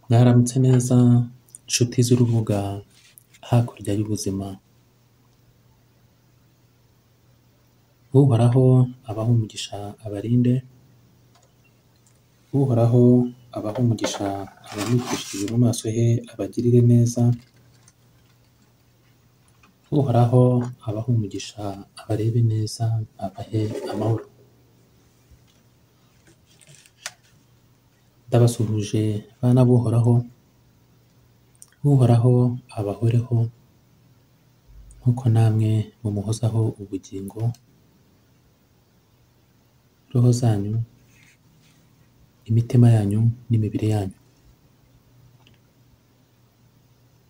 Mwaramutse neza nshuti z'urubuga hakurya y'ubuzima, Uhoraho abahe umugisha abarinde, Uhoraho abahe umugisha abamwicishije mu maso he abagirire neza, Uhoraho abahe umugisha abarebe neza abahe amahoro. Ndabasuhuje bana b'Uhoraho, Uhoraho abahoreho nk'uko namwe mumuhozaho ubugingo, roho zanyu, imitima yanyu n'imibiri yanyu.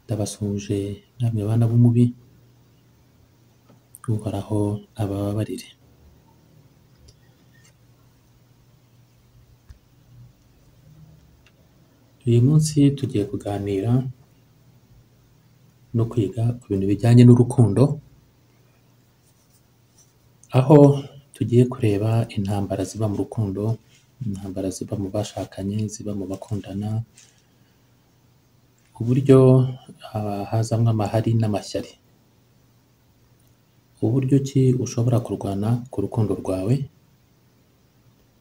Ndabasuhuje namwe bana b'umubi, Uhoraho abababarire. Uyu munsi tugiye kuganira no kwiga ku bintu bijyanye n'urukundo, aho tugiye kureba intambara ziba mu rukundo, intambara ziba mu bashakanye, ziba mu bakundana, uburyo ah, hazamo amahari n'amashyari, uburyo ki ushobora kurwana ku rukundo rwawe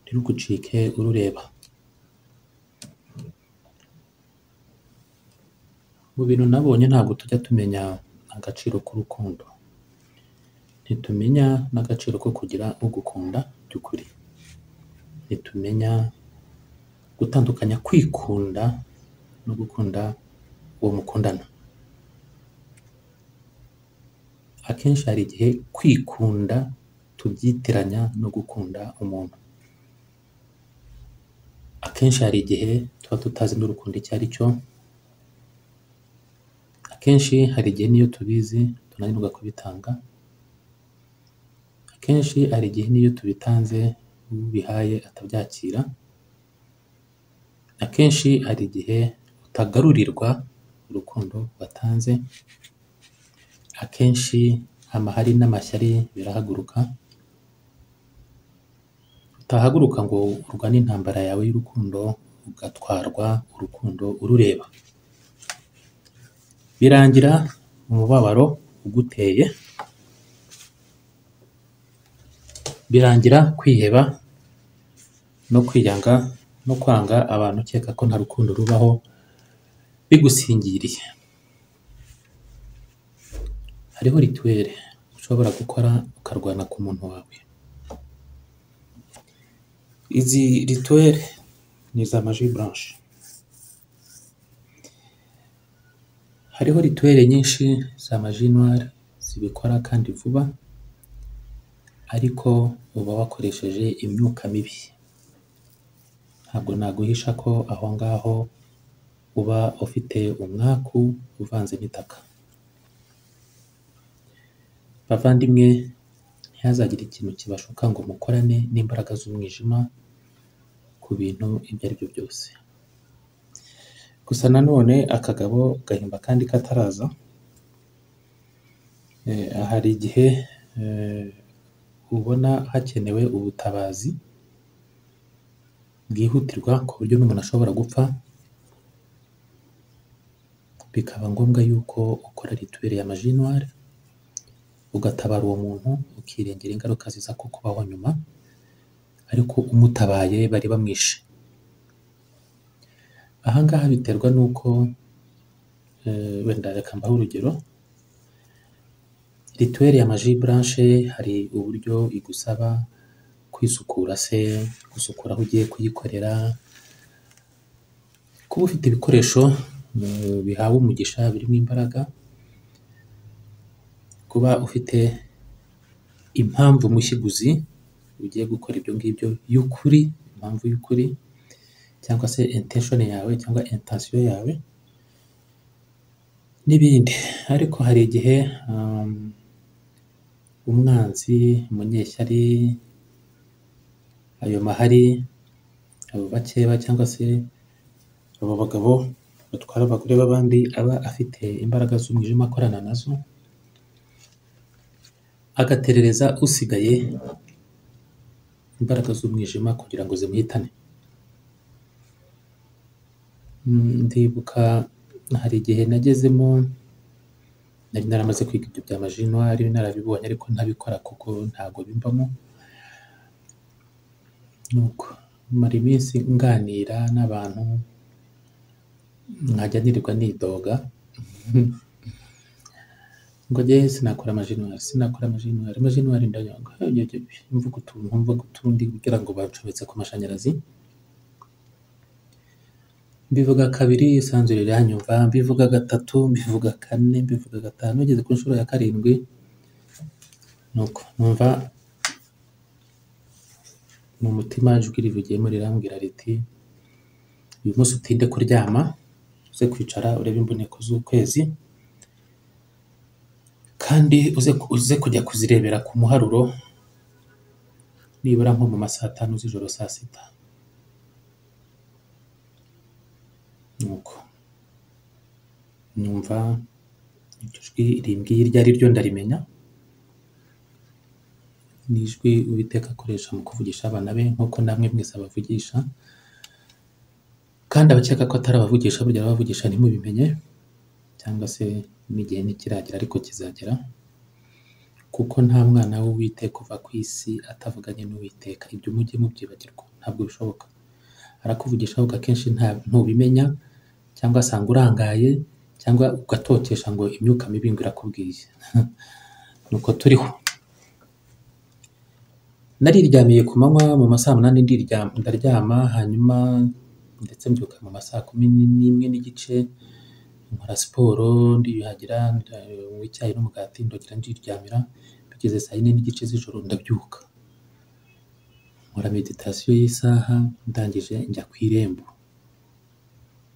ntirugucike urureba. Mu bintu nabonye ntabwo tujya tumenya agaciro k'urukundo, ntitumenya n'agaciro ko kugira ugukunda by'ukuri, ntitumenya gutandukanya kwikunda no gukunda uwo mukundana. Akenshi hari igihe kwikunda tubyitiranya no gukunda umuntu, akenshi hari igihe tuba tutazi n'urukundo icyo ari cyo, akenshi hari igihe n'iyo tubizi tunanirwa kubitanga, akenshi hari igihe n'iyo tubitanze uwo ubihaye atabyakira, akenshi hari igihe utagarurirwa urukundo watanze, akenshi amahari n'amashyari birahaguruka, utahaguruka ngo urwane intambara yawe y'urukundo ugatwarwa urukundo urureba, birangira umubabaro uguteye, birangira kwiheba no kwiyanga no kwanga abantu ukeka ko nta rukundo rubaho bigusingiriye. Hariho rituweli ushobora gukora ukarwana ku muntu wawe, izi rituweli ni iza maji blanche, hariho rituweli nyinshi za maji noire zibikora kandi vuba, ariko uba wakoresheje imyuka mibi, ntabwo naguhisha ko aho ngaho uba ufite umwaku uvanze n'itaka. Bavandimwe ntihazagire ikintu kibashuka ngo mukorane n'imbaraga z'umwijima ku bintu ibyo ari byo byose. Gusa nanone akagabo gahimba akandi kataraza, eh, hari igihe eh, ubona hakenewe ubutabazi bwihutirwa ku buryo n'umuntu ashobora gupfa, bikaba ngombwa yuko ukora rituweli ya maji noire, ugatabara uwo muntu ukirengera ingaruka ziza ku kubaho nyuma, ariko umutabaye bari bamwishe. Aha ngaha biterwa n'uko eh, wenda reka mbahe urugero, rituweli ya maji blanche hari uburyo igusaba kwisukura se, gusukura aho ugiye kuyikorera, kuba ufite ibikoresho eh, bihawe umugisha birimo imbaraga, kuba ufite impamvu mushyaguzi ugiye gukora ibyo ngibyo y'ukuri, impamvu y'ukuri cyangwa se intention yawe cyangwa intention yawe n'ibindi. Ariko hari igihe um, umwanzi, umunyeshyari, ayo mahari, abo bakeba cyangwa se abo bagabo batwara abagore b'abandi aba afite imbaraga z'umwijima akorana nazo, agaterereza usigaye imbaraga z'umwijima kugira ngo zimuhitane. Mm, ndibuka hari igihe nagezemo nari naramaze kwiga ibyo bya majinwari narabibonye ariko ntabikora kuko ntabwo bimbamo nuko mara iminsi nganira n'abantu nkajya nirirwa nidoga ngo njye sinakora amajinwari sinakora amajinwari amajinwari ndayanga mvuga utuntu mvuga utundi kugira ngo bacometse ku mashanyarazi mbivuga kabiri isanzure riranyumva mbivuga gatatu mbivuga kane mbivuga gatanu ngeze ku nshuro ya karindwi nuko numva mu mutima ijwi rivugiyemo rirambwira riti uyu munsi utinde kuryama uze kwicara urebe imboneko z'ukwezi kandi uze, uze kujya kuzirebera ku muharuro nibura nko mu ma saa tanu z'ijoro saa sita nuko numva iryo jwi rimbwiye iryo ari ryo ndarimenya ni ijwi uwiteka akoresha mu kuvugisha abana be nk'uko namwe mwese abavugisha kandi abakeka ko atari abavugisha burya abavugisha ntimubimenye cyangwa se n'igihe ntikiragera ariko kizagera kuko nta mwana w'uwiteka uva ku isi atavuganye n'uwiteka ibyo mujye mubyibagirwa ntabwo bishoboka arakuvugisha ahubwo akenshi nta ntubimenya cyangwa asanga urangaye cyangwa ugatotesha ngo imyuka mibi ngo irakubwiye nuko turiho nariryamiye ku manywa mu ma saa munani ndiryama ndaryama hanyuma ndetse mbyuka mu ma saa kumi n'imwe n'igice nkora siporo ndiyuhagira ndanywa icyayi n'umugati ndongera ndiryamira bigeze saa yine n'igice z'ijoro ndabyuka nkora meditasiyo y'isaha ndangije njya ku irembo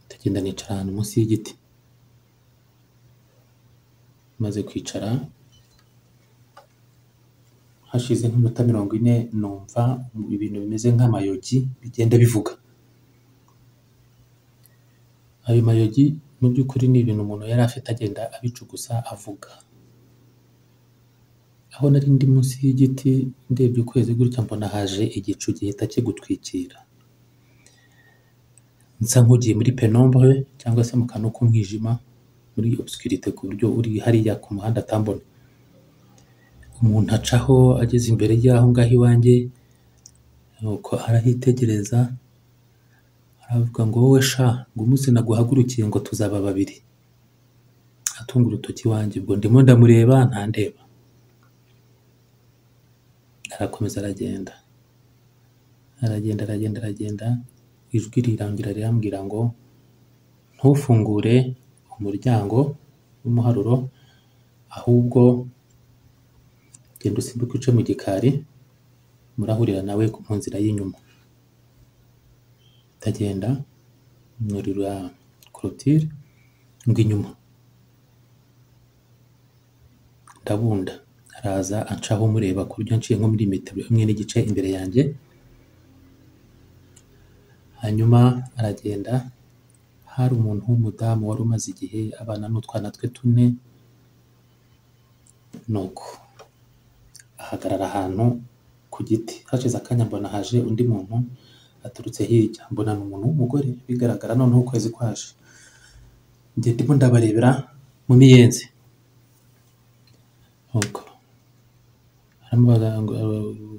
ndagenda nicara ahantu munsi y'igiti maze kwicara hashize nk'iminota mirongo ine numva ibintu bimeze nk'amayogi bigenda bivuga ayo mayogi mu by'ukuri ni ibintu umuntu yari afite agenda abicugusa avuga aho nari ndi munsi y'igiti ndebye ukwezi gutya mbona haje igicu gihita kigutwikira nsa nk'ugiye muri penombre cyangwa se mu kantu k'umwijima muri obscurite ku buryo uri hariya ku muhanda atambona umuntu acaho ageze imbere y'aho ngaho iwanjye nuko arahitegereza aravuga ngo wowe sha ngo umunsi naguhagurukiye ngo tuzaba babiri atunga urutoki iwanjye ubwo ndimo ndamureba ntandeba arakomeza aragenda aragenda aragenda aragenda ijwi rirangira rirambwira ngo ntufungure umuryango w'umuharuro ahubwo genda usimbuke uce mu gikari murahurira nawe mu nzira y'inyuma ndagenda nurira korotire ngo inyuma ndabunda araza ancaho mureba ku buryo nshiye nko muri metero imwe n'igice imbere yanjye hanyuma aragenda hari umuntu w'umudamu wari umaze igihe abana n'utwana twe tune nuko ahagarara ahantu ku giti hashize akanya mbona haje undi muntu aturutse hirya mbona ni umuntu w'umugore bigaragara noneho ukwezi kwaje njye ndimo ndabarebera mu miyenzi nuko aramubaza ngo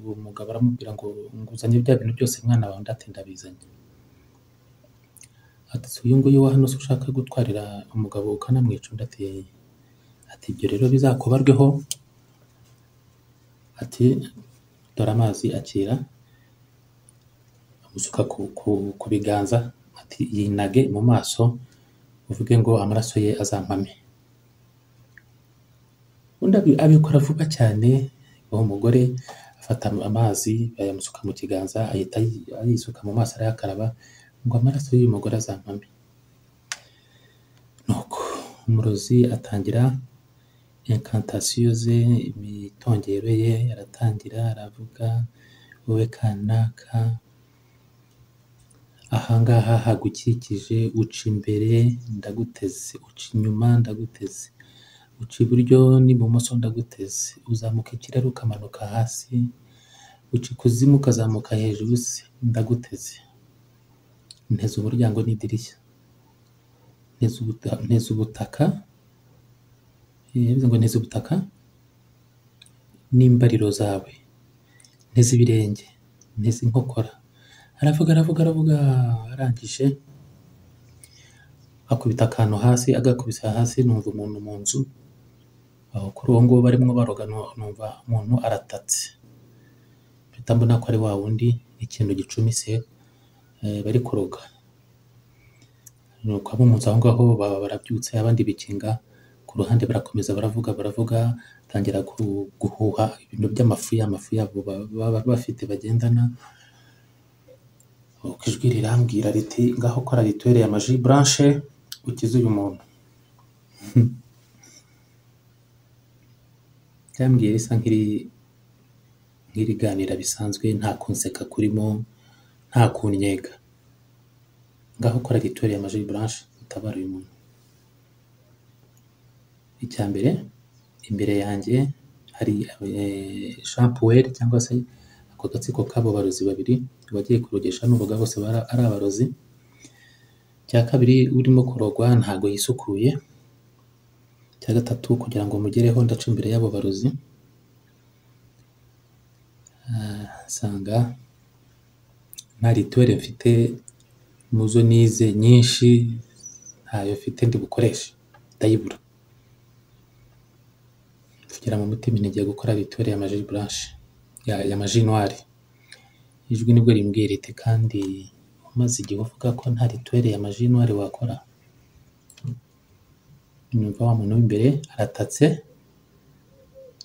uwo mugabo aramubwira ngo nguzanye bya bintu byose mwana wawe ndatinda bizanye ati si uyu nguyu wa hano se ushaka gutwarira umugabo ukanamwica undi ati ati ibyo rero bizakubarweho ati dore amazi akira amusuka ku, ku, ku biganza ati yinage mu maso uvuge ngo amaraso ye azampame undi abi- abikora vuba cyane uwo mugore afata amazi ayamusuka mu kiganza ahita ayi- ayisuka mu maso arayakaraba ngo amaraso y'uyu mugore azampame nuko umurozi atangira inkantasiyo ze imitongero ye aratangira aravuga wowe kanaka ahangaha hagukikije uca imbere ndaguteze uca inyuma ndaguteze uca iburyo n'ibumoso ndaguteze uzamuka ikirere ukamanuka hasi uca ikuzimu ukazamuka hejuru se ndaguteze nteze umuryango n'idirishya nteza ubuta- nteza ubutaka eh, bivuze ngo nteza ubutaka n'imbariro zawe nteze ibirenge nteze inkokora aravuga aravuga aravuga arangije akubita akantu hasi agakubisa hasi numva umuntu mu nzu aho kuri uwo nguwo barimo baroga nu- numva umuntu aratatse mpita mbona ko ari wa wundi ikintu gicumise eh, bari kuroga nuko abo mu nzu aho ngaho baba barabyutse abandi bikinga ku ruhande barakomeza baravuga baravuga batangira gu- guhuha ibintu by'amafu amafu yabo ba- baba bafite bagendana nuko ijwi rirambwira riti ngaho kora rituweri ya maji buranshe ukize uyu muntu ryambwiye risa nk'iri nk'iriganira bisanzwe nta kunseka kurimo nta kunnyega ngaho kora rituweri ya maji buranshe utabara uyu muntu icya mbere imbere yanjye hari eh, Jean Puel cyangwa se ako gatsiko k'abo barozi babiri abagiye kurogesha n'uruga bose bara- ari abarozi icya kabiri urimo kurogwa ntago yisukuye icya gatatu kugira ngo mugereho ndaca imbere y'abo barozi nsanga nta rituweri mfite muzo nize nyinshi ntayo mfite ndi bukoreshe ndayibura kugira mu mutima ntigiye gukora rituweri ya maji buranshe ya, ya maji noire ijwi nibwo rimbwira riti kandi umaze igihe uvuga ko nta rituweri ya maji noire wakora nyumva wa muntu w'imbere aratatse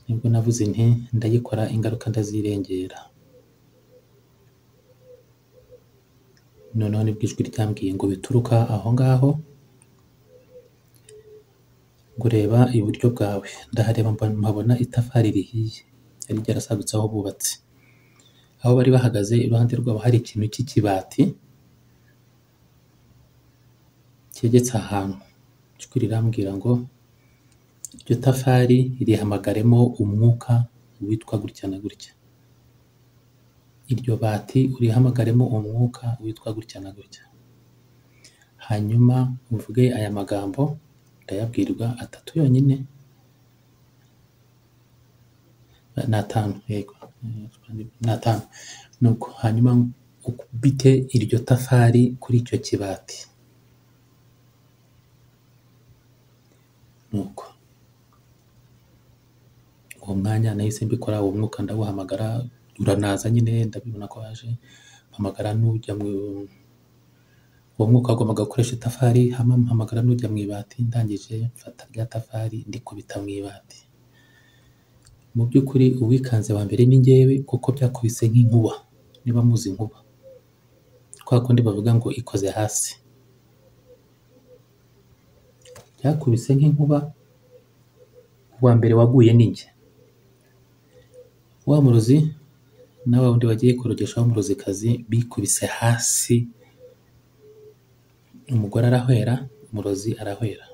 nibwo navuze nti ndayikora ingaruka ndazirengera noneho nibwo ijwi ryambwiye ngo bituruka aho ngaho ngureba iburyo bwawe ndahareba mba- mpabona itafari rihiye yari ryarasagutse aho bubatse aho bari bahagaze iruhande rwabo hari ikintu cy'ikibati cyegetse ahantu ijwi rirambwira ngo iryo tafari rihamagaremo umwuka witwa gutya na gutya iryo bati urihamagaremo umwuka witwa gutya na gutya hanyuma uvuge aya magambo ndayabwirwa atatu yonyine ni atanu yego ni atanu nuko hanyuma ukubite iryo tafari kuri icyo kibati nuko uwo mwanya nahise mbikora uwo mwuka ndawuhamagara uranaza nyine ndabibona ko waje mpamagara n'ujya mu uwo mwuka wagombaga gukoresha itafari hama mpamagara n'ujya mu ibati ndangije mfata rya tafari ndikubita mu ibati mu by'ukuri uwikanze wa mbere ni ngewe kuko byakubise nk'inkuba niba muzi inkuba kwa kundi bavuga ngo ikoze hasi byakubise nk'inkuba uwa mbere waguye ni njye wa murozi na wa wundi wagiye kurogesha w'umurozikazi bikubise hasi umugore arahwera umurozi arahwera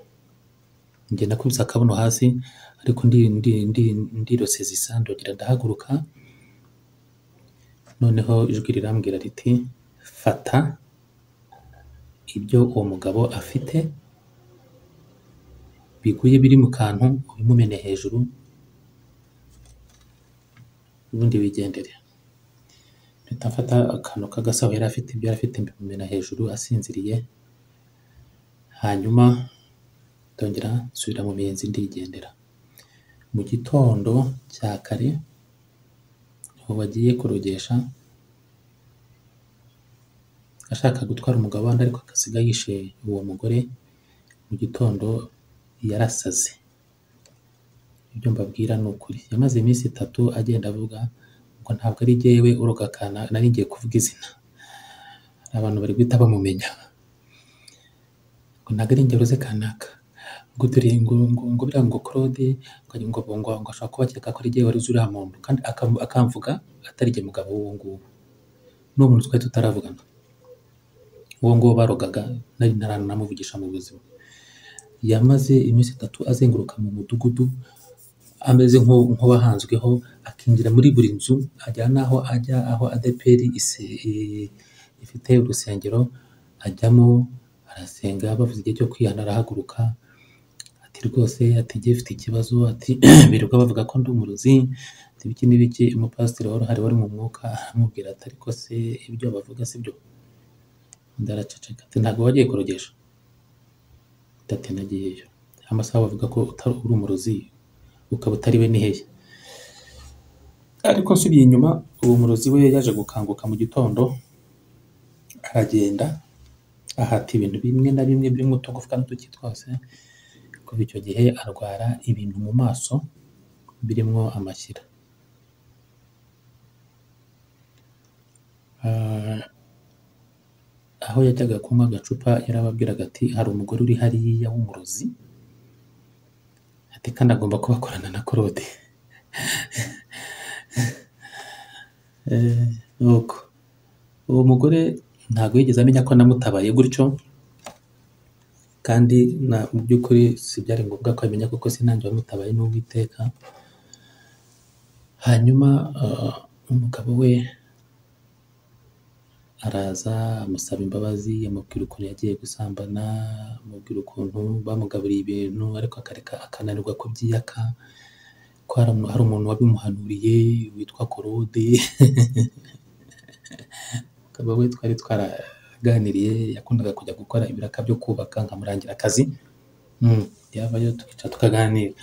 njye nakubise akabuno hasi ariko ndi ndi ndi ndirose zisandogira ndahaguruka noneho ijwi rirambwira riti fata ibyo uwo mugabo afite biguye biri mu kantu ubimumene hejuru ubundi wigendere mpita mfata akantu k'agasaho yari afite ibyo yari afite mbimumena hejuru asinziriye hanyuma ndongera nsubira mu miyenzi ndigendera mu gitondo cya kare aho bagiye kurogesha ashaka gutwara umugabo w'andi ariko akasiga yishe uwo mugore mu gitondo yarasaze ibyo mbabwira ni ukuri yamaze iminsi itatu agenda avuga ngo ntabwo ari jyewe urogakana nari ngiye kuvuga izina abantu bari guhita bamumenya ngo ntabwo ari ingero ze kanaka ngo dore ngo ngo ngo biriya ngo claude ngo ngo ngo ngo ashobora kuba akeka ko ari jyewe wari uzi uriya muntu kandi akam- akamvuga atari jye mugabo w'uwo nguwo n'uwo muntu twari tutaravugana uwo nguwo barogaga nari ntaranamuvugisha mu buzima yamaze iminsi itatu azenguruka mu mudugudu ameze nk'u- nk'uwahanzweho akinjira muri buri nzu ajya n'aho ajya aho adeperi ise- i- ifite urusengero ajyamo arasenga bavuze igihe cyo kwihana arahaguruka ati rwose ati njye mfite ikibazo ati birirwa bavuga ko ndi umurozi ati biki n'ibiki umupasiteri wari uhari wari mu mwuka aramubwira ati ariko se ibyo bavuga si byo undi araceceka ati ntabwo wagiye kurogesha Undi ati nagiyeyo amasaha bavuga ko utari uri umurozi ukaba utari we ni hehe ariko nsubiye inyuma uwo murozi we yaje gukanguka mu gitondo aragenda ahata ibintu bimwe na bimwe birimo utugufwa n'uduki twose kuva icyo gihe arwara ibintu mu maso birimo amashyira Ah, aho yajyaga kunywa agacupa yarababwiraga ati hari umugore uri hariya w'umurozi ati kandi agomba kuba akorana na korode Eh, nuko uwo mugore ntabwo yigeze amenya ko namutabaye gutyo kandi na mu by'ukuri si byari ngombwa ko amenya kuko sinange wamutabaye n'uwiteka hanyuma ah, umugabo we araza amusaba imbabazi amubwira ukuntu yagiye gusambana amubwira ukuntu bamugaburiye ibintu ariko akareka akananirwa kubyiyaka ko hari umu- hari umuntu wabimuhanuriye witwa korode umugabo we twari twaraganiriye yakundaga kujya gukora ibiraka byo kubaka nkamurangira akazi Mm, yavayo tukicara tukaganira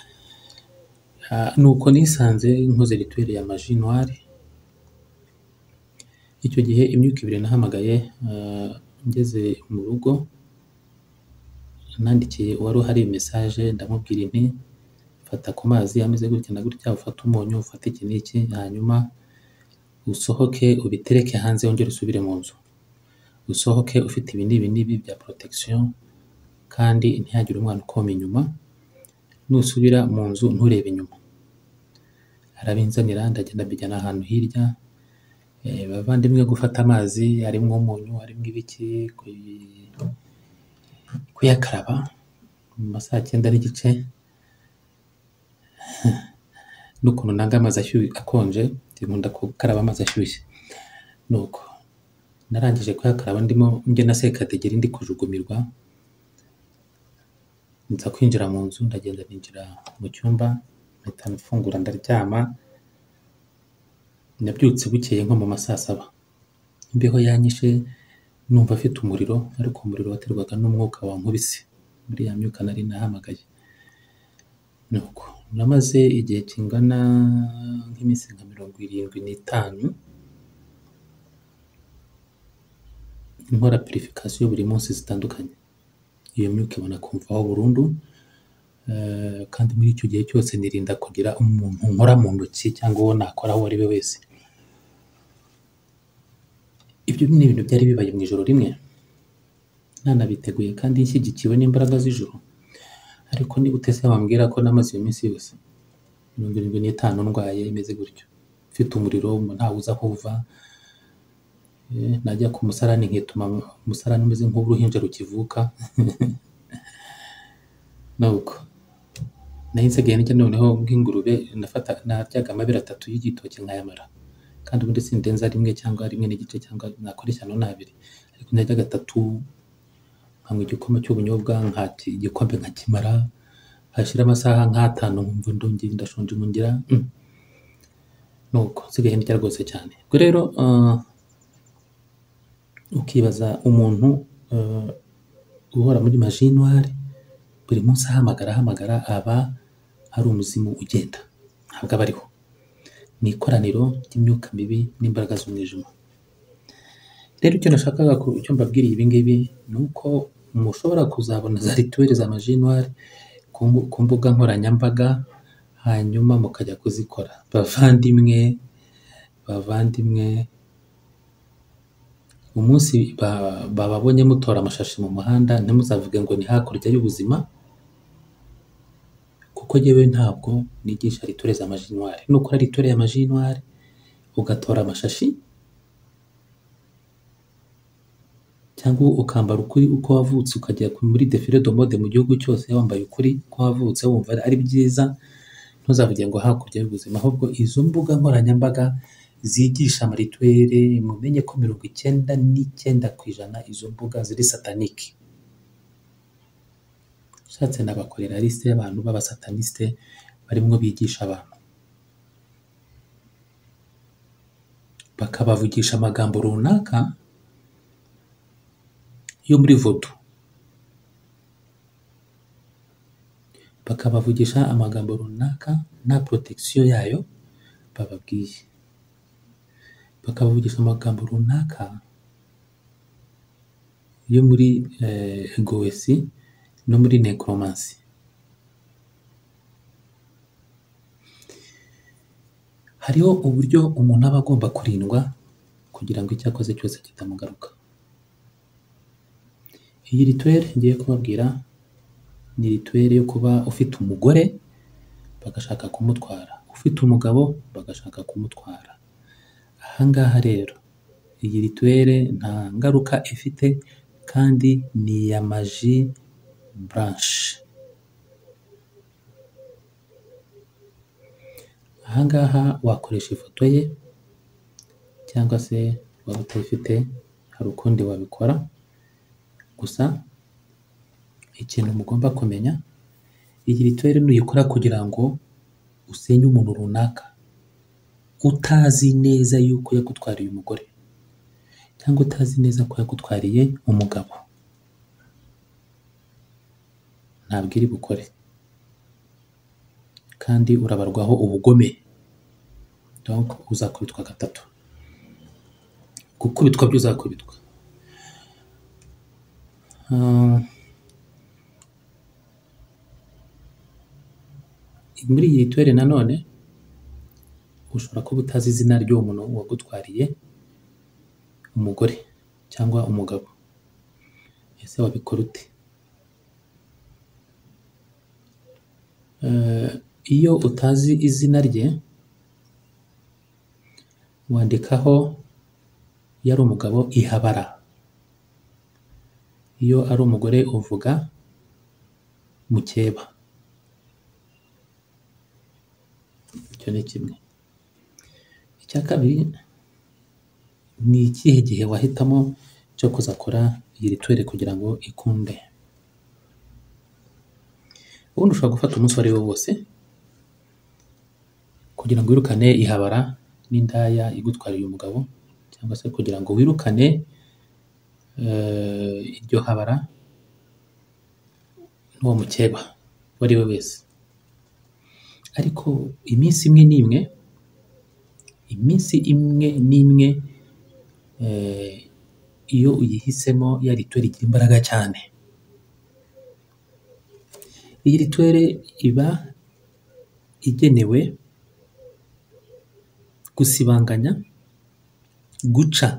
Ah, nuko nisanze nkoze rituweli ya maji noire icyo gihe imyuka ibiri nahamagaye ah, ngeze mu rugo nandikiye uwari uhari mesaje ndamubwira inti fata ku mazi ameze gutya na gutya ufate umunyu ufate iki n'iki hanyuma usohoke ubitereke hanze wongere usubire mu nzu usohoke ufite ibi n'ibi n'ibi bya protection kandi ntihagire umwana ukoma inyuma nusubira mu nzu nturebe inyuma arabinzanira ndagenda mbijyana ahantu hirya Eh, bavandimwe gufata amazi harimo umunyu harimo ibiki kuyi- kuyakaraba mu masaha cyenda n'igice n'ukuntu nanga amazi ashyushye akonje nkunda gukaraba amazi ashyushye nuko narangije kuyakaraba ndimo njye na sekategeri ndi kujugumirwa nza kwinjira mu nzu ndagenda ninjira mu cyumba mpita mfungura ndaryama nabyutse bukeye nko mu ma saa saba imbeho yanyishe numva afite umuriro ariko umuriro waterwaga n'umwuka wankubise muri ya myuka nari nahamagaye nuko namaze igihe kingana nk'iminsi nka mirongo irindwi n'itanu nkora purifikasiyo buri munsi zitandukanye iyo myuka ibona kumvaho burundu eh, kandi muri icyo gihe cyose nirinda kugira umuntu nkora mu ntoki cyangwa uwo nakora uwo ari we wese ibyo ni ibintu byari bibaye mu ijoro rimwe nanabiteguye kandi nshyigikiwe n'imbaraga z'ijoro ariko niba utese wambwira ko namaze iyo minsi yose mirongo irindwi n'itanu ndwaye imeze gutyo mfite umuriro ntawe uza aho uva eh, najya ku musarani nkituma umusarani umeze nk'uruhinja rukivuka nuko nari nsigaye njya noneho nk'ingurube nafata naryaga amabere atatu y'igitoki nkayamara kandi ubundi sindenza rimwe cyangwa rimwe n'igice cyangwa nakora ishyano n'abiri ariko naryaga gatatu nkanywa igikoma cy'ubunyobwa nkaki igikombe nkakimara hashira amasaha nk'atanu nkumva ndongeye ndashonje nkongira mm, nuko nsigaye ndya rwose cyane ubwo rero ah, ukibaza umuntu ah, guhora muri majinwari buri munsi ahamagara ahamagara aba hari umuzimu ugenda ntabwo aba ariho ni ikoraniro ry'imyuka mibi n'imbaraga z'umwijima rero icyo nashakaga ku icyo mbabwiriye ibi ngibi ni uko mushobora kuzabona za rituweli za majinwari ku mbu- ku mbuga nkoranyambaga hanyuma mukajya kuzikora bavandimwe bavandimwe umunsi ba- bababonye mutora amashashi mu muhanda ntimuzavuge ngo ni hakurya y'ubuzima kuko yewe ntabwo nigisha rituweli za majinwari nukora rituweli ya majinwari ugatora amashashi cyangwa ukambara ukuri uko wavutse ukajya ku- muri defile de mode mu gihugu cyose wambaye ukuri uko wavutse wumva ari- ari byiza ntuzavuge ngo hakurya y'ubuzima ahubwo izo mbuga nkoranyambaga zigisha amarituweli mumenye ko mirongo icyenda n'icyenda ku ijana izo mbuga ziri satanike ushatse nabakorera lisite y'abantu b'abasatanisite barimo bigisha abantu bakabavugisha amagambo runaka yo muri vodu bakabavugisha amagambo runaka nta porotecisiyo yayo bababwiye bakabavugisha amagambo runaka yo muri eh, gowesi no muri nekoromansi hariho uburyo umuntu aba agomba kurindwa kugira ngo icyo akoze cyose kitamugaruka iyi rituweli ngiye kubabwira ni rituweli yo kuba ufite umugore bagashaka kumutwara ufite umugabo bagashaka kumutwara aha ngaha rero iyi rituweli nta ngaruka ifite kandi ni iya maji buranshe aha ngaha wakoresha ifoto ye cyangwa se waba utayifite hari ukundi wabikora gusa ikintu mugomba kumenya iyi rituweli nuyikora kugira ngo usenye umuntu runaka utazi neza yuko yagutwariye umugore cyangwa utazi neza ko yagutwariye umugabo ntabwo iri bukore kandi urabarwaho ubugome donc uzakubitwa gatatu gukubitwa by'uzakubitwa muri iyi rituweli nanone ushobora kuba utazi izina ry'uwo muntu wagutwariye umugore cyangwa umugabo ese wabikora ute Eh, iyo utazi izina rye wandikaho iyo ari umugabo ihabara iyo ari umugore uvuga mukeba icyo ni kimwe icya kabiri ni ikihe gihe wahitamo cyo kuzakora iyi rituweli kugira ngo ikunde ubundi ushobora gufata umunsi uwo ari wo wose kugira ngo wirukane ihabara n'indaya igutwariye umugabo cyangwa se kugira ngo wirukane eh, iryo habara n'uwo mukeba uwo ari we wese ariko iminsi imwe n'imwe iminsi imwe n'imwe eh, iyo uyihisemo ya rituweli igira imbaraga cyane iyi rituweli iba igenewe gusibanganya guca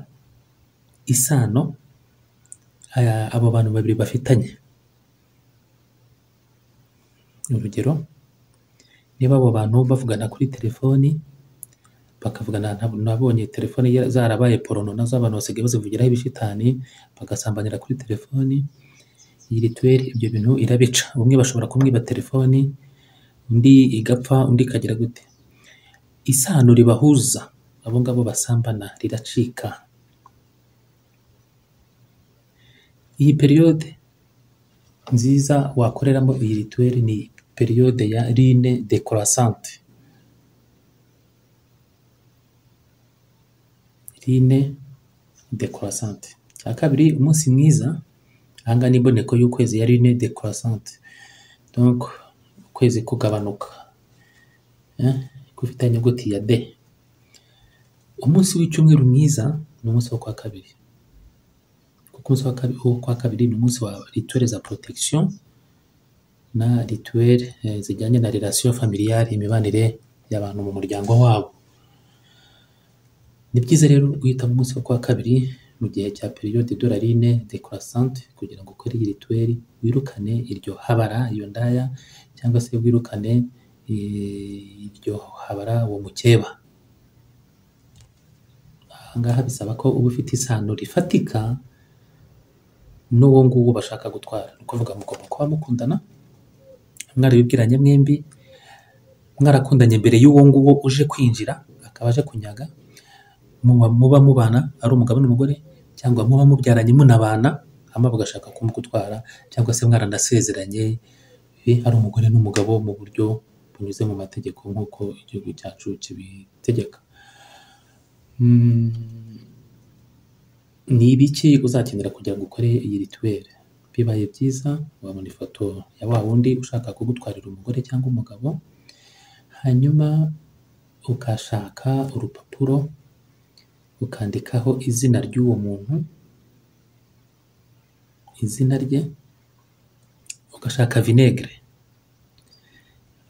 isano aya- abo bantu babiri bafitanye urugero niba abo bantu bavugana kuri telefoni bakavugana nab- nabonye telefoni ya- zarabaye porono nazo abantu basigaye bazivugiraho ibishitani bagasambanira kuri telefoni iyi rituweli ibyo bintu irabica bamwe bashobora kumwiba telefoni undi igapfa undi ikagira gute isano ribahuza abo ngabo basambana riracika iyi periyode nziza wakoreramo iyi rituweli ni periyode ya rine dekorasante rine dekorasante cya kabiri umunsi mwiza aha ngaha ni imboneko y'ukwezi ya rine dekorasante donc ukwezi kugabanuka eh, gufite inyuguti ya d umunsi w'icyumweru mwiza ni umunsi wo kwa kabiri kuko umunsi wa kabiri, wo kwa kabiri ni umunsi wa rituweli za protection na rituweli eh, zijyanye na relation familiale imibanire y'abantu mu muryango wabo ni byiza rero guhitamo umunsi wo kuwa kabiri mu gihe cya periyode dorarine dekorasante kugira ngo ukore iyi rituweli wirukane iryo habara iyo ndaya cyangwa se wirukane eh, iryo habara uwo mukeba aha ngaha bisaba ko uba ufite isano rifatika n'uwo nguwo bashaka gutwara ni ukuvuga mugomba kuba mukundana mwarabibwiranye mwembi mwarakundanye mbere y'uwo nguwo uje kwinjira akaba aje kunyaga muba muba mubana ari umugabo n'umugore cyangwa muba mubyaranye munabana hanyuma bagashaka kumugutwara cyangwa se mwaranasezeranye ibe ari umugore n'umugabo mu buryo bunyuze mu mategeko nk'uko igihugu cyacu kibitegeka Mm, ni ibiki uzakenera kugira ngo ukore iyi rituweri bibaye byiza wabona ifoto ya wa wundi ushaka kugutwarira umugore cyangwa umugabo hanyuma ukashaka urupapuro ukandikaho izina ry'uwo muntu izina rye ugashaka vinegere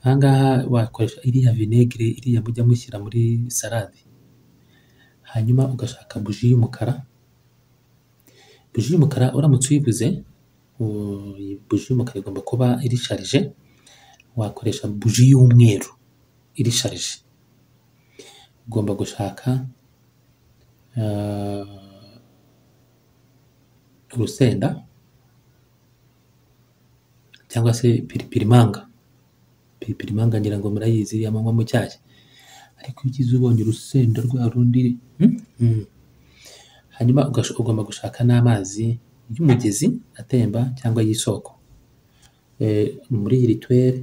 aha ngaha wakoresha iriya vinegere iriya mujya mushyira muri salade hanyuma ugashaka buji y'umukara buji y'umukara uramutse uyibuze u- iyi buji y'umukara igomba kuba irisharije wakoresha buji y'umweru irisharije ugomba gushaka ah, urusenda cyangwa se piripirimanga piripirimanga ngira ngo murayizi iriya munywa mu cyayi ariko iyo ugize ubonye urusenda rwa rundi hmm? Hmm. hanyuma ugash- ugomba gushaka n'amazi y'umugezi atemba cyangwa y'isoko Eh, muri iyi rituweri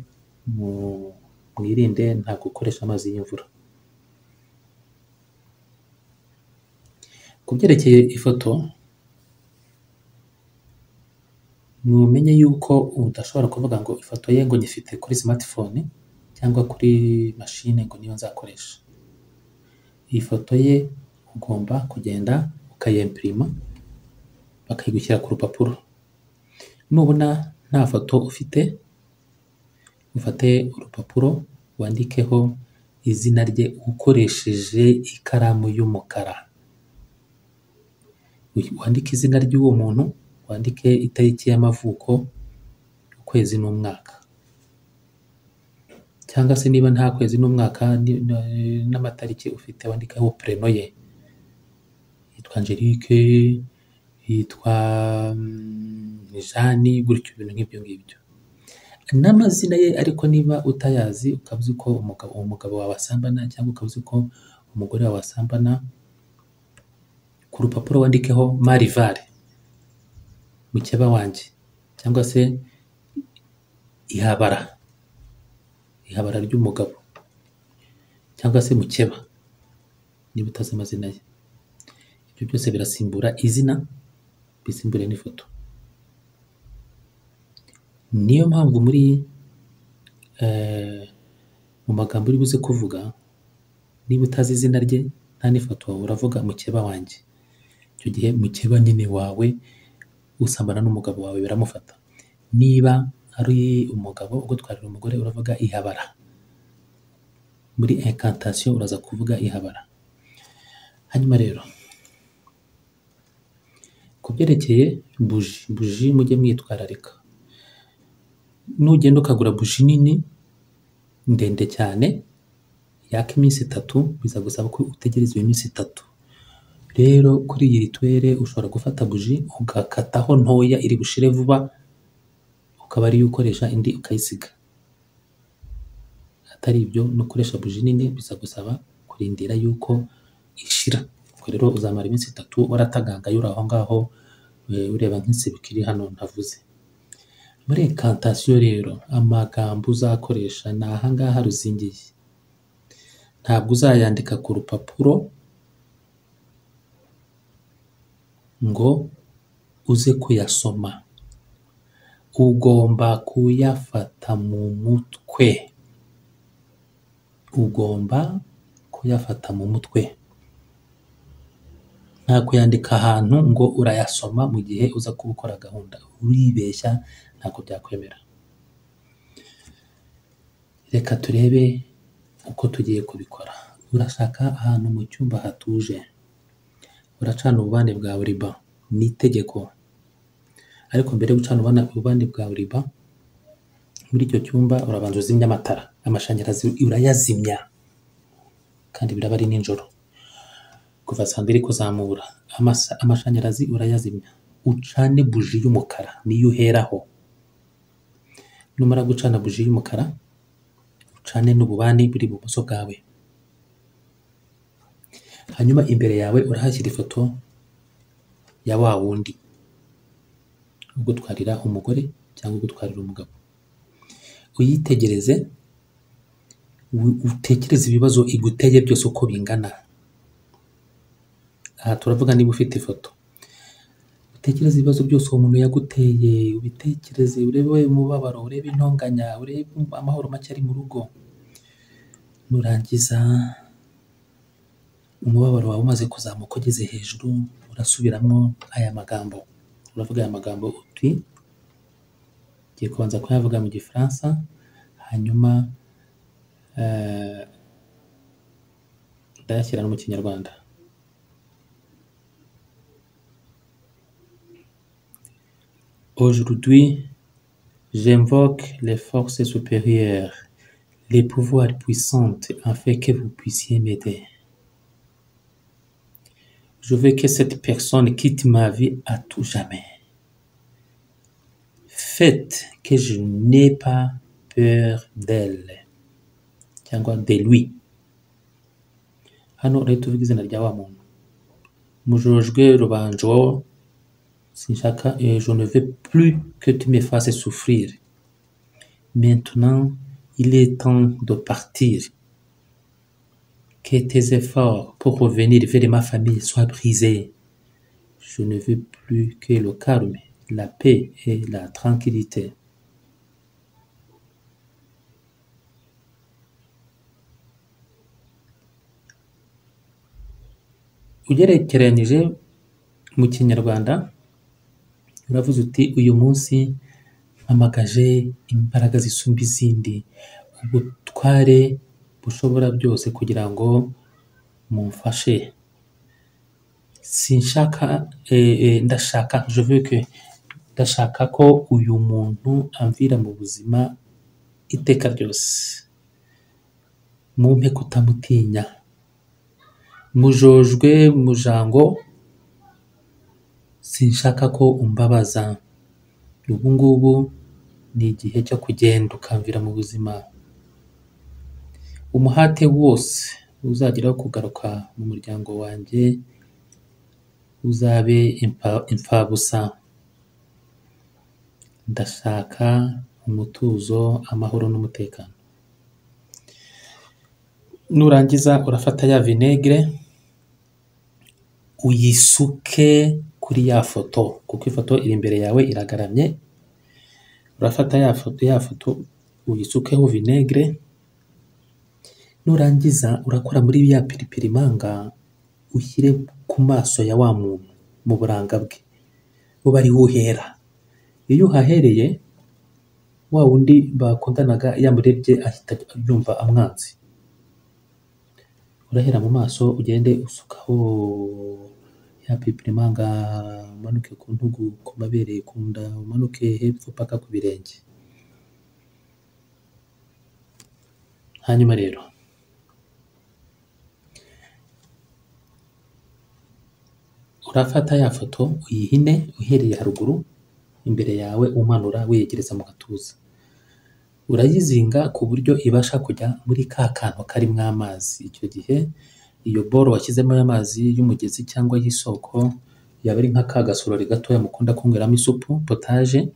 mu- mwirinde ntabwo gukoresha amazi y'imvura ku byerekeye ifoto numenye yuko udashobora kuvuga ngo ifoto ye ngo nyifite kuri smartphone cyangwa kuri mashine ngo niyo nzakoresha iyi foto ye ugomba kugenda ukayempirima bakayigushyira ku rupapuro nubona nta foto ufite ufate urupapuro wandikeho izina rye ukoresheje ikaramu y'umukara wandike izina ry'uwo muntu wandike itariki y'amavuko ukwezi n'umwaka cyangwa se niba nta kwezi n'umwaka ni- na- n'amatariki ufite wandikaho preno ye yitwa angelique yitwa mm, jani gutyo ibintu nk'ibyo ngibyo n'amazina ye ariko niba utayazi ukavuze ko umugabo uwo mugabo wawe asambana cyangwa ukavuze ko umugore wawe asambana ku rupapuro wandikeho marivare mukeba wanjye cyangwa se ihabara ihabara ry'umugabo cyangwa se mukeba niba utazi amazina ye ibyo byose birasimbura izina bisimbure n'ifoto niyo mpamvu muri eh, mu magambo uri buze kuvuga niba utazi izina rye nta n'ifoto wawe uravuga mukeba wanjye icyo gihe mukeba nyine wawe usambana n'umugabo wawe biramufata niba ari umugabo ugutwarira umugore uravuga ihabara muri inkantasiyo uraza kuvuga ihabara hanyuma rero ku byerekeye buji buji mujye mwitwararika nugenda ukagura buji nini ndende cyane yaka iminsi itatu biza gusaba ko utegereza iyo minsi itatu rero kuri iyi rituwere ushobora gufata buji ugakataho ntoya iri bushire vuba ukaba ariyo ukoresha indi ukayisiga atari ibyo no gukoresha buji nini biza gusaba kurindira yuko ishira ubwo rero uzamara iminsi itatu waratagangaye uri aho ngaho eh, ureba nk'insibuka iri hano ntavuze muri ekantasiyo rero amagambo uzakoresha ni aha ngaha ruzingiye ntabwo uzayandika ku rupapuro ngo uze kuyasoma ugomba kuyafata mu mutwe ugomba kuyafata mu mutwe nta kuyandika ahantu ngo urayasoma mu gihe uza kuba ukora gahunda uribeshya ntabwo byakwemera reka turebe uko tugiye kubikora urashaka ahantu mu cyumba hatuje uracana ububande bwa riba ni itegeko ariko mbere yo gucana ububane ububande bwa riba muri icyo cyumba urabanza uzimya amatara amashanyarazi urayazimya kandi biraba ari nijoro kuva saa mbiri kuzamura amasa- amashanyarazi urayazimya ucane buji y'umukara niyo uheraho numara gucana buji y'umukara ucane n'ububani buri ibumoso bwawe hanyuma imbere yawe urahashyira ifoto ya wa wundi ugutwarira umugore cyangwa ugutwarira umugabo uyitegereze u- utekereze ibibazo iguteye byose uko bingana aha turavuga niba ufite ifoto utekereze ibibazo byose uwo muntu yaguteye ubitekereze urebe umubabaro urebe intonganya urebe amahoro make ari mu rugo nurangiza umubabaro wawe umaze kuzamuka ugeze hejuru urasubiramo aya magambo uravuga aya magambo uti ngiye kubanza kuyavuga mu gifaransa hanyuma eh, ndayashyira no mu kinyarwanda Aujourd'hui, j'invoque les forces supérieures, les pouvoirs puissants, afin que vous puissiez m'aider. Je veux que cette personne quitte ma vie à tout jamais. Faites que je n'ai pas peur d'elle, cyangwa de lui. Hano rero tuvuga izina rya wa muntu. Mujojwe Rubanjo, Sinshaka, euh, je ne veux plus que tu me fasses souffrir. Maintenant, il est temps de partir. Que tes efforts pour revenir vers ma famille soient brisés. Je ne veux plus que le calme, la paix et la tranquillité. ugerekeranyije mu kinyarwanda uravuze uti uyu munsi mpamagaje imbaraga zisumba izindi ubutware bushobora byose kugira ngo mumfashe sinshaka eh, eh, ndashaka je veux que ndashaka ko uyu muntu amvira mu buzima iteka ryose mumpe kutamutinya mujojwe mujango sinshaka ko umbabaza ubu ngubu ni igihe cyo kugenda ukamvira mu buzima umuhate wose uzagira wo kugaruka mu muryango wanjye uzabe impa- imfabusa ndashaka umutuzo amahoro n'umutekano nurangiza urafata ya vinegere uyisuke kuri ya foto kuko ifoto iri imbere yawe iragaramye urafata ya foto ya foto uyisukeho vinegere nurangiza urakora muri ya piripiri manga ushyire ku maso ya wa muntu mu buranga bwe buba ariho uhera iyo uhahereye wa wundi bakundanaga yamurebye ahita yumva amwanzi urahera mu maso ugende usukaho ya pipirimanga umanuke ku ntugu ku mabere ku nda umanuke hepfo paka ku birenge hanyuma rero urafata ya foto uyihine uhereye haruguru imbere yawe umanura weyegereza mu gatuza urayizinga ku buryo ibasha kujya muri ka kantu karimo amazi icyo gihe iyo boro washyizemo y'amazi y'umugezi cyangwa y'isoko yaba ari nka ka gasorori gatoya mukunda kunyweramo isupu potaje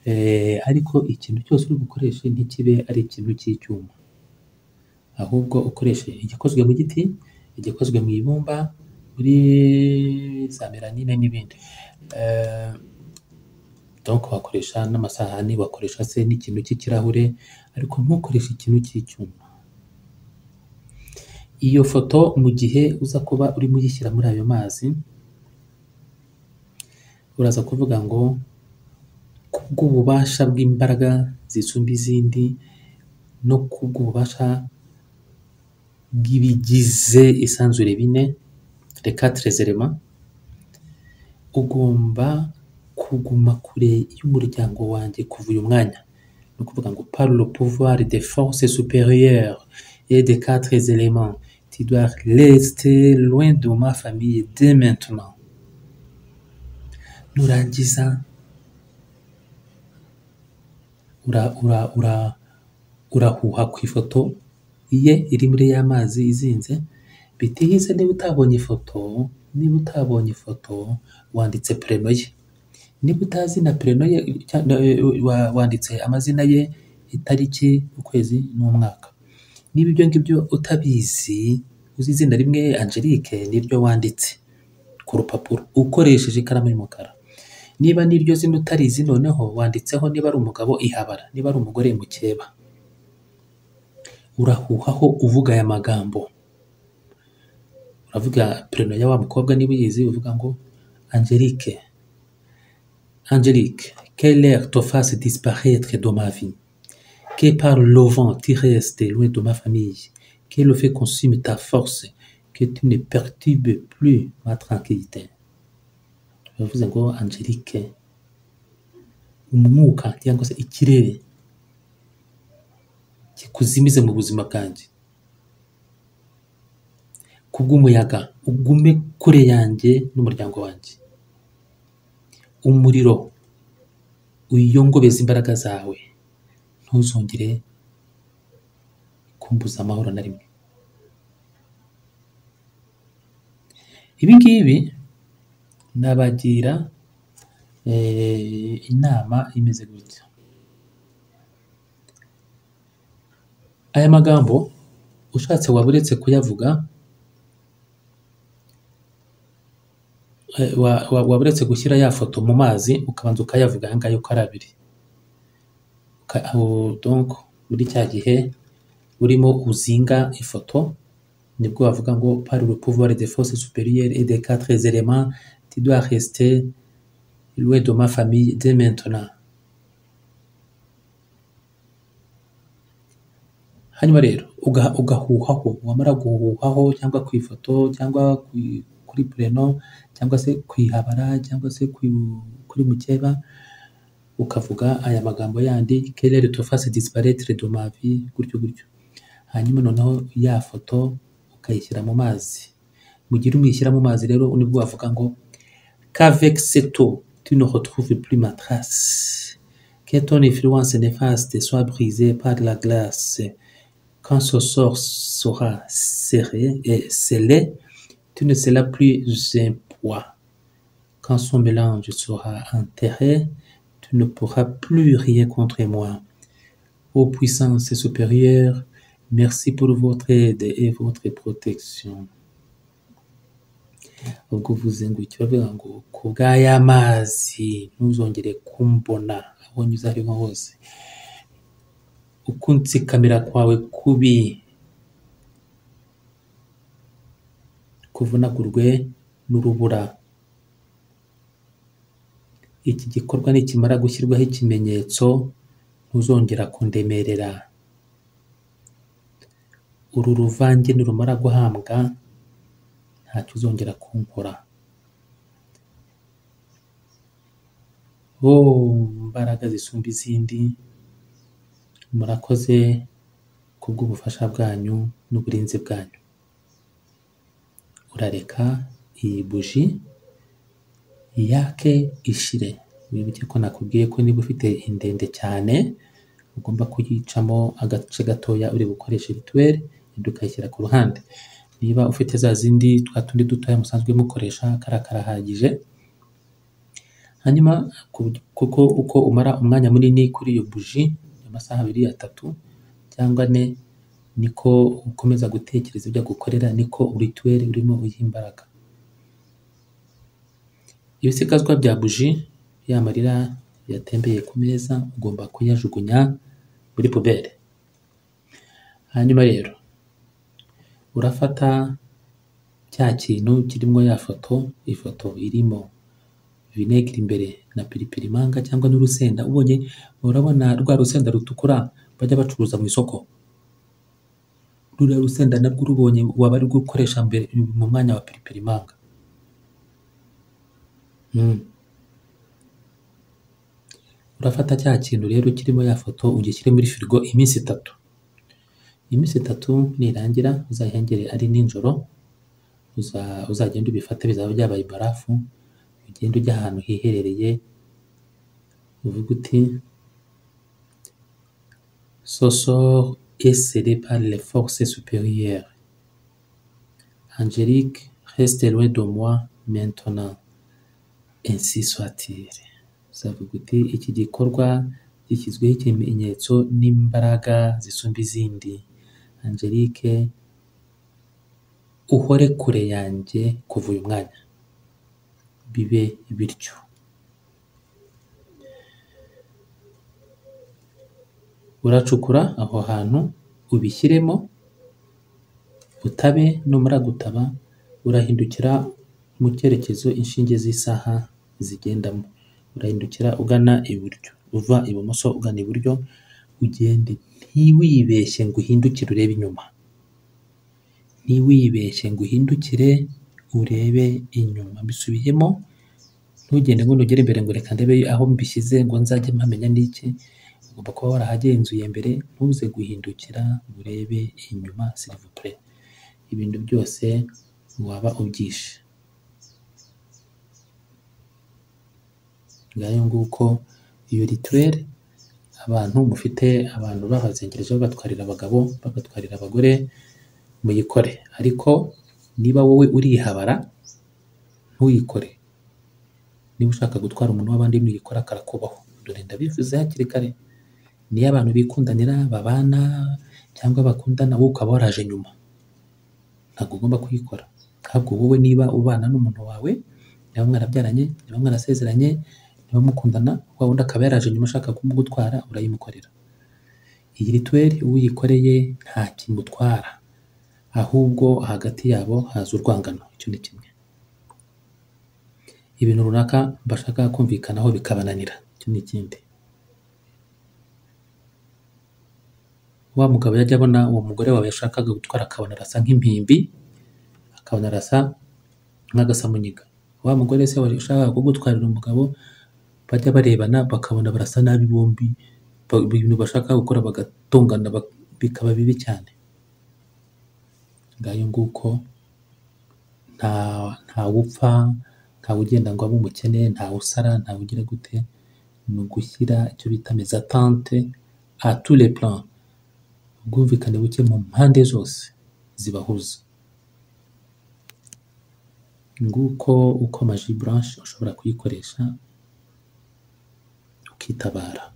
eh, ariko ikintu cyose uri bukoreshe ntikibe ari ikintu cy'icyuma ahubwo ukoreshe igikozwe mu giti igikozwe mu ibumba muri za meranine n'ibindi Eh, donc wakoresha n'amasahani wakoresha se n'ikintu cy'ikirahure ariko ntukoreshe ikintu cy'icyuma iyo foto mu gihe uza kuba urimo uyishyira muri ayo mazi uraza kuvuga ngo kubw'ububasha bw'imbaraga zisumba izindi no kubw'ububasha bw'ibigize isanzure bine reka terezerema ugomba kuguma kure y'umuryango wanjye kuva uyu mwanya ni ukuvuga ngo par le pouvoir de forces supérieures et de quatre éléments tu dois rester loin de ma famille dès maintenant nurangiza ura ura ura urahuha ku ifoto ye iri muri ya mazi izinze bitihize niba utabonye ifoto niba utabonye ifoto wanditse preno ye niba utazi na preno ye cya- na- wa- wanditse amazina ye itariki ukwezi n'umwaka niba ibyo ngibyo utabizi uzi izina rimwe angelique niryo wanditse ku rupapuro ukoresheje ikaramu y'umukara niba n'iryo zina utarizi noneho wanditseho niba ari umugabo ihabara niba ari umugore mukeba urahuhaho uvuga aya magambo uravuga perino ya wa mukobwa niba uyizi uvuga ngo angelique angelique quelle heure te fasse disparaître de ma vie que par le vent tu restes loin de ma famille que le fait consume ta force que tu ne perturbes plus ma tranquillité bivuze ngo angelique umwuka cyangwa se ikirere kikuzimize mu buzima bwanjye kubw'umuyaga ugume kure yanjye n'umuryango wanjye umuriro uyongobeze imbaraga zawe ntuzongere kumbuza amahoro na rimwe ibi ngibi nabagira eh, inama imeze gutya aya magambo ushatse waba uretse kuyavuga eh, wa- wa- waba uretse gushyira ya foto mu mazi ukabanza ukayavuga aya ngaya uko ari abiri Uka- aho- donc muri cya gihe urimo uzinga ifoto nibwo bavuga ngo par le pouvoir des forces supérieures et des quatre éléments tu dois rester loin de ma famille dès maintenant hanyuma rero uga- ugahuhaho wamara guhuhaho cyangwa ku ifoto cyangwa ku- kuri pureno cyangwa se ku ihabara cyangwa se ku- kuri mukeba ukavuga aya magambo yandi kelere tofasi disparetre de ma vie gutyo gutyo hanyuma noneho ya foto ukayishyira mu mazi mu gihe urimo uyishyira mu mazi rero nibwo wavuga ngo qu'avec cette eau, tu ne retrouves plus ma trace. Que ton influence néfaste soit brisée par la glace. Quand ce sort sera serré et scellé, tu ne seras plus un poids. Quand son mélange sera enterré, tu ne pourras plus rien contre moi. Ô puissance supérieure, merci pour votre aide et votre protection. ubwo uvuze ngo icyo uravuga ngo ku bw'aya mazi ntuzongere kumbona aho unyuze aho ariho hose ukunsikamira kwawe kubi kuvunagurwe n'urubura iki gikorwa nikimara gushyirwaho ikimenyetso ntuzongera kundemerera uru ruvange nirumara guhambwa ntacyo uzongera kunkora bo mbaraga zisumba izindi murakoze kubw'ubufasha bwanyu n'uburinzi bwanyu urareka iyi buji yake ishire wibuke ko nakubwiye ko niba ufite indende cyane ugomba kuyicamo agace gatoya uri bukoreshe rituweli indi ukayishyira ku ruhande niba ufite za zindi twa tundi dutoya musanzwe mukoresha kariya karahagije hanyuma ku- kuko uko umara umwanya munini kuri iyo buji amasaha abiri atatu cyangwa ane niko ukomeza gutekereza ibyo agukorera niko urituweli urimo uyiha imbaraga ibisigazwa bya buji ya marira yatembeye ku meza ugomba kuyajugunya muri puberi hanyuma rero urafata cya kintu kirimo ya foto ifoto irimo vinegere imbere na piripiri manga cyangwa n'urusenda ubonye urabona rwa rusenda rutukura bajya bacuruza mu isoko ruriya rusenda narwo urubonye waba ari gukoresha mbere mu mwanya wa piripiri manga Mm. urafata cya kintu rero kirimo ya foto ugishyire muri firigo iminsi itatu iminsi itatu nirangira uzahengere ari nijoro uza- uzagenda ubifate bizaba byabaye ibarafu ugenda ujya ahantu hiherereye uvuga uti Sosor est scellé par les forces supérieures. Angélique, reste loin de moi maintenant. Ainsi soit-il. Uzavuga uti iki gikorwa gishyizweho ikimenyetso n'imbaraga zisumba izindi angelique uhore kure yanjye kuva uyu mwanya bibe bityo uracukura aho hantu ubishyiremo utabe numara gutaba urahindukira mu cyerekezo inshinge z'isaha zigendamo urahindukira ugana iburyo uva ibumoso ugana iburyo ugende ntiwibeshye ngo uhindukire urebe inyuma ntiwibeshye ngo uhindukire urebe inyuma bisubiyemo ntugende ngo nugere imbere ngo reka ndebe aho mbishyize ngo nzajye mpamenya n'iki ugomba kuba warahagenzuye mbere ntuze guhindukira ngo urebe inyuma sirivupure ibintu byose waba ubyishe ngayo nguko iyo rituweri abantu mufite abantu babazengereje babatwarira abagabo babatwarira abagore muyikore ariko niba wowe urihabara ntuyikore niba ushaka gutwara umuntu w'abandi nuyikora akarakubahwa dore ndabivuze hakiri kare niyo abantu bikundanira babana cyangwa bakundana wowe ukaba waraje nyuma ntabwo ugomba kuyikora ahubwo wowe niba ubana n'umuntu wawe niba mwarabyaranye niba mwarasezeranye niba mukundana wa wundi akaba yaraje nyuma ashaka kumugutwara urayimukorera iyi rituweri uyikoreye nta kimutwara ahubwo hagati yabo haza urwangano icyo ni kimwe ibintu runaka bashaka kumvikanaho bikabananira icyo ni ikindi wa mugabo yajya abona uwo mugore wawe yashakaga gutwara akabona arasa nk'impimbi akabona arasa nk'agasamunyiga wa mugore se washakaga kugutwarira umugabo bajya barebana bakabona barasa nabi bombi ba- ibintu bashaka gukora bagatongana bak- bikaba bibi cyane ngayo nguko nta ntawe upfa ntawe ugenda ngo abe umukene ntawe usara ntawe ugira gute ni ugushyira icyo bita mezatante a tous les plans ubwumvikane buke mu mpande zose zibahuza nguko uko amaji buranshi ushobora kuyikoresha ukitabara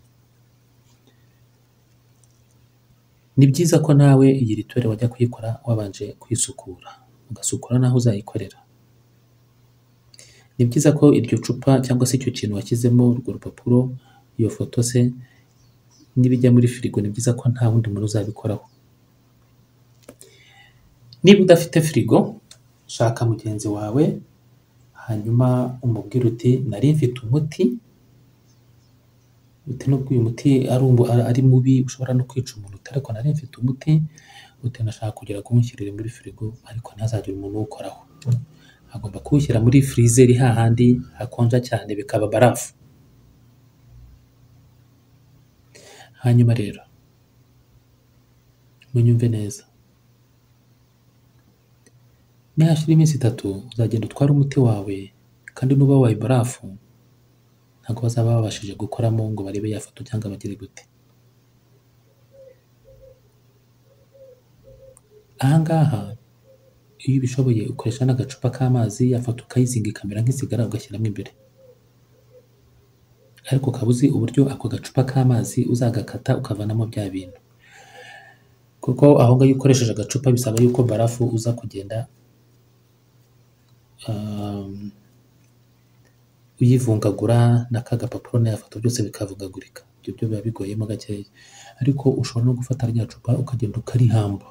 ni byiza ko nawe iyi rituweri wajya kuyikora wabanje kwisukura ugasukura n'aho uzayikorera ni byiza ko iryo cupa cyangwa se icyo kintu washyizemo urwo rupapuro iyo foto se n'ibijya muri firigo ni byiza ko nta wundi muntu uzabikoraho niba udafite firigo shaka mugenzi wawe hanyuma umubwire uti nari mfite umuti uti nubwo uyu muti ari, umu, ari ari mubi ushobora no kwica umuntu uti ariko nari mfite umuti uti nashaka kugira ngo uwunshyirire muri firigo ariko ntihazagire umuntu uwukoraho agomba kuwushyira muri firizeri hahandi hakonja cyane bikaba barafu hanyuma rero munyumve neza nihashira iminsi itatu uzagenda utware umuti wawe kandi nuba wabaye barafu ntabwo bazaba babashije gukoramo ngo barebe ya foto cyangwa bagire gute ahangaha iyo ubishoboye ukoresha n'agacupa k'amazi ya foto ukayizinga ikamera nk'isigara ugashyiramo imbere ariko ukaba uzi uburyo ako gacupa k'amazi uzagakata ukavanamo bya bintu kuko aho ngaho iyo ukoresheje agacupa bisaba yuko barafu uza kugenda um, uyivungagura na ka gapapuro na foto byose bikavugagurika ibyo byo biba bigoyemo gakeya ariko ushobora no gufata rya cupa ukagenda ukarihamba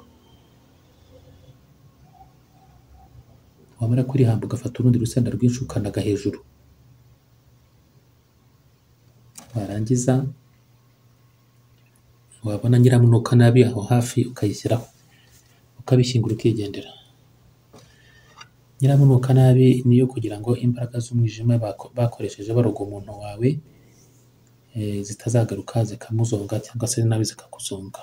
wamara kurihamba ugafata urundi rusenda rwinshi ukanaga hejuru warangiza wabona nyiramunuka nabi aho hafi ukayishyiraho ukabishyingura ukigendera nyiramunuka nabi niyo kugira ngo imbaraga z'umwijima bako- bakoresheje baroga umuntu wawe eh, zitazagaruka zikamuzonga cyangwa se nawe zikakuzonga